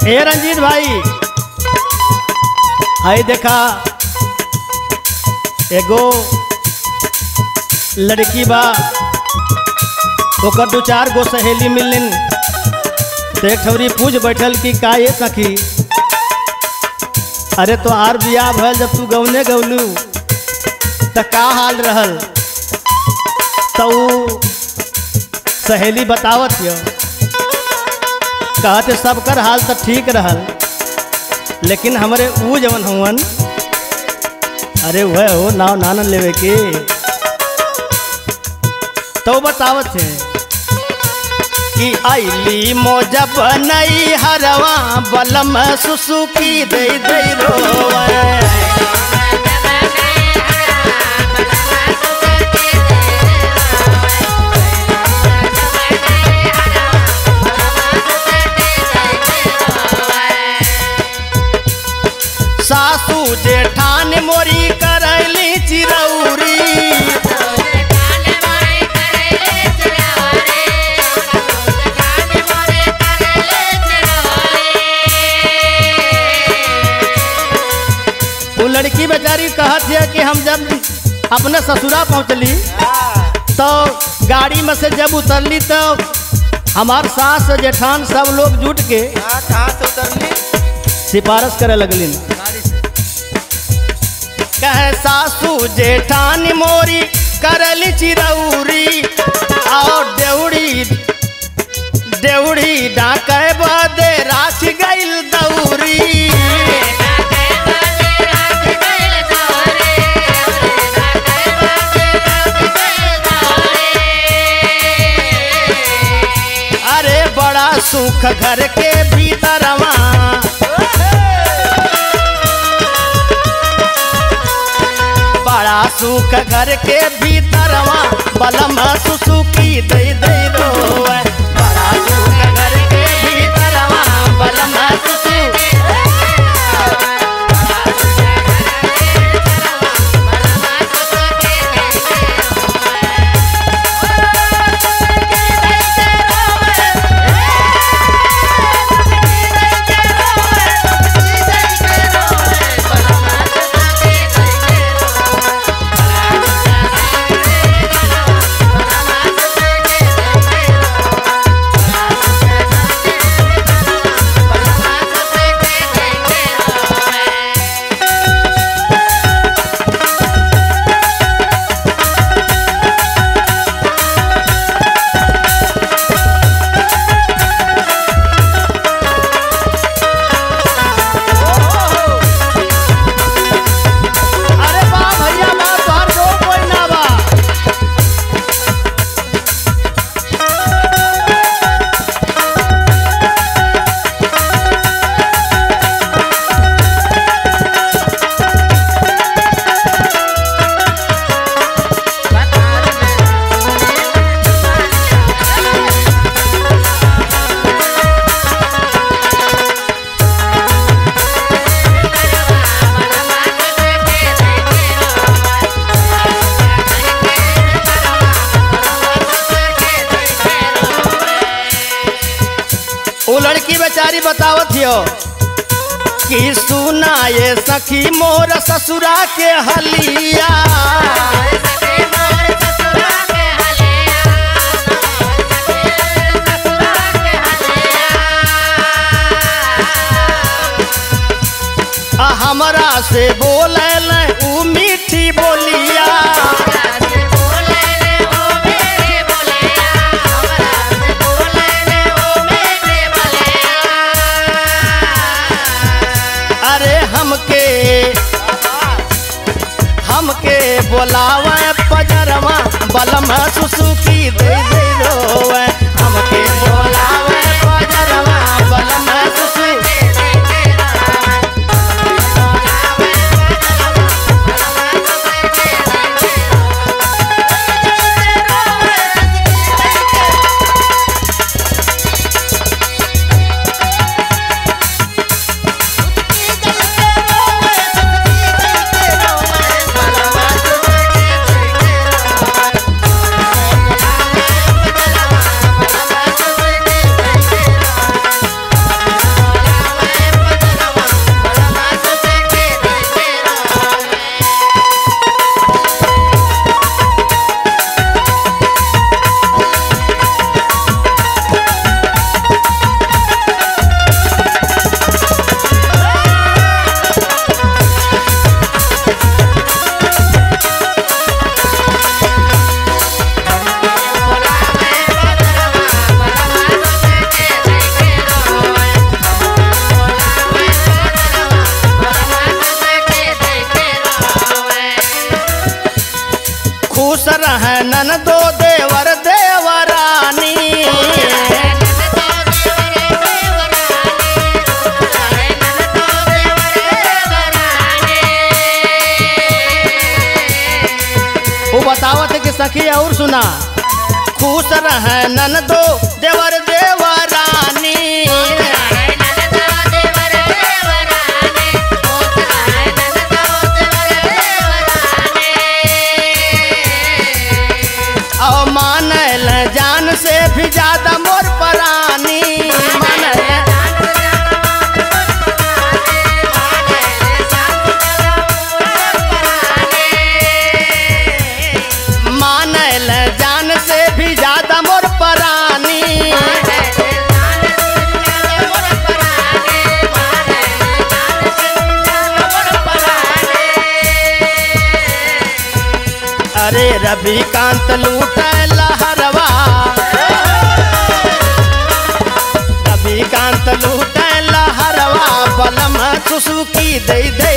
ए रंजीत भाई हाय देखा एगो लड़की बा ओकर दो चार गो सहेली मिलन तो एक ठौरी पूछ बैठल कि का ये सखी अरे तो आर बियाह भल जब तू गौने गौलू तो का हाल रहल तो ऊ सहेली बतावत यो कहते सबकर हाल तो ठीक रहल लेकिन हमरे ऊ जवन हुवन अरे वह हो नाव नानन लेवे के तो बतावत है कि आईली मोजब नई हरवा बलम सुसुकी दे दे रोवे सासू जेठान मोरी करैली चिरौरी वो लड़की बेचारी कहत है कि हम जब अपने ससुरा पहुँचली तो गाड़ी में से जब उतरली तो हमार सास जेठान सब लोग जुट के हाँ, कहाँ से उतरली सिफारिश करे लगलिन गाड़ी से कहे सासू जेठान मोरी करली चिरौरी और देउड़ी देउड़ी डाके बदे राख गइल दौरी अरे बड़ा सुख घर के भीतरवा बड़ा सुख घर के भीतरवा बलम सुसुकी दे दे रोवे बड़ा सुख घर के भीतरवा बलम सुसुकी अरे बा भैया बा तोहर दो कोई ना बा वो लड़की बेचारी बतावत हियो कि सुना ये सखी मोर ससुरा के हलिया आ हमरा से बोले ऊ मीठी बोलिया अरे हमके हमके बोलावे पजरवा बलम सुसुकी दे दे रोवे हमके बोलावे पजरवा बलम सुसुकी Bye. सुना खुश रहे नन दो देवर देवरानी और मानल जान से भी ज्यादा मोर परानी मानल मानल जान से भी ज्यादा मोर परानी अरे रविकांत लूट लहरवा रविकांत लूट लहरवा बलम सुसुकी दे दे